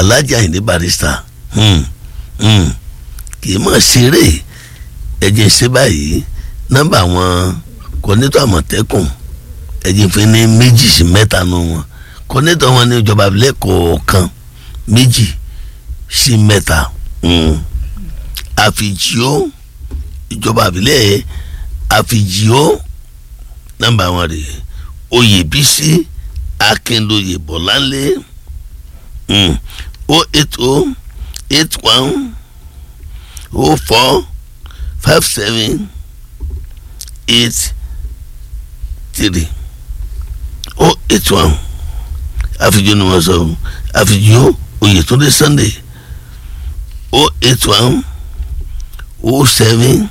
Alhaji Ayinde Barrister hmm, hmm, kì í mọ̀ ṣeré ẹ̀jẹ̀ ṣe báyìí nọ́mbà wọn kọ́nẹ́tọ̀ àmọ̀tẹ́kùn ẹ̀jẹ̀ fi ní méjì sí mẹ́ta nù wọn kọ́nẹ́tọ̀ wọn ní ìjọba abilẹ̀ kọ̀ọ̀kan méjì sí mẹ́ta àfìjíó ìjọba abilẹ̀ àfìjíó nọ́mbà wọn rè oyèbísí akínlóye bọ̀láńlé o eight o eight one o four five seven eight three o eight one àfìjíó ni wọ́n sọ àfìjíó oyètúndé sunday o eight one o seven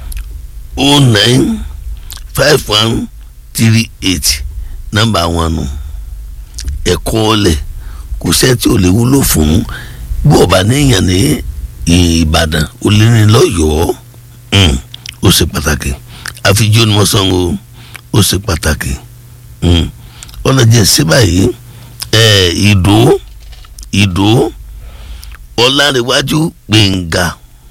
o nine five one three eight nọ́mbà wọn nù ẹ̀kọ́ ọ̀lẹ̀ kò sẹ́ni tí ò lè wúlò fún bí ọba níyàn ní ìbàdàn olórin lọ́yọ̀ọ́ ó ṣe pàtàkì àfijọ́ ni wọ́n sọ ọ́ ó ṣe pàtàkì ọ̀nà jẹ́ sí báyìí ìdó ìdó ọ̀làǹrẹ̀wájú gbẹ̀ngà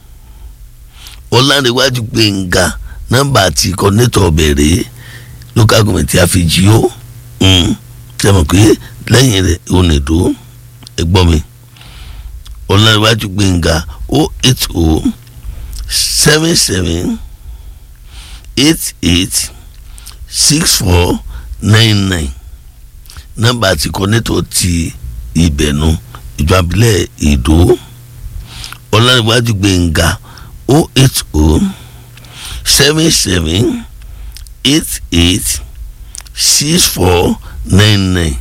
ọ̀làǹrẹ̀wájú gbẹ̀ngà nọ́mbà àti kọ́nẹ́tọ̀ bẹ̀rẹ̀ local government àfijì ó tẹmọ̀ pé lẹ́yìn rẹ̀ onídó ẹgbọ́n mi ọ̀làǹrẹ̀wájú gbẹ̀ngà o eight o seven seven eight eight six four nine nine nọ́mbà àti kọ́nẹ́tọ̀ ti ìbẹ̀nu ìjọ abilẹ̀ ìdó ọ̀làǹrẹ̀wájú gbẹ̀ngà o eight o seven seven eight eight six four nine nine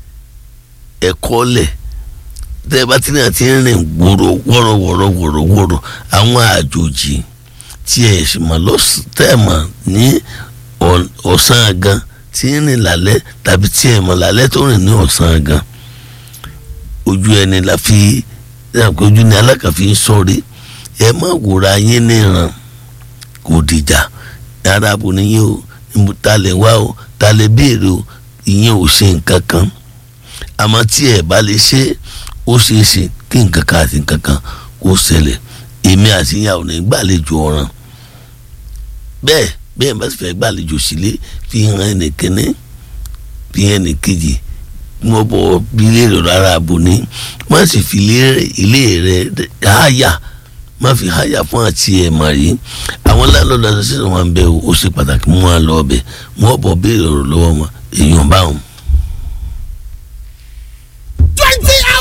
ẹ̀kọ́ lẹ̀ tẹ́ ẹ bá ti ní àti rìn gbòòrò wọ́rọ̀ wọ́rọ̀ wọ́rọ̀ wọ́rọ̀ àwọn àjòjì tí ẹ̀ sì mọ̀ lọ́sítẹ́ẹ̀mọ̀ ní ọ̀sán gan tí ń rìn lálẹ́ tàbí tí ẹ̀ mọ̀ lálẹ́ tó rìn ní ọ̀sán gan ojú ẹni la fi ojú ni alákàfí ń sọ̀rí ẹ má wòra yín níran kò dìjà arábò nìyẹn o ta lè wá o ta lè béèrè o ìyẹn ò ṣe nǹkan kan àmọ́ tí ẹ bá lè ṣe ó ṣeé ṣe kí nǹkan kan àti nǹkan kan kó ṣẹlẹ̀ èmi àti ìyàwó ní gbàlejò ọ̀ràn bẹ́ẹ̀ bẹ́ẹ̀ bá sì fẹ́ gbàlejò sílé fi hàn ẹnìkíní fi hàn ẹnìkejì wọ́n bọ̀ bí léèrè rárá àbò ní wọ́n sì fi ilé rẹ̀ háyà má fi háyà fún àti ẹ̀ mà rí àwọn landlord association wọn bẹ o ó ṣe pàtàkì mú wọn lọ ọbẹ wọn bọ béèrè ọ̀rọ̀ lọ́wọ́ wọn èèyàn báwọn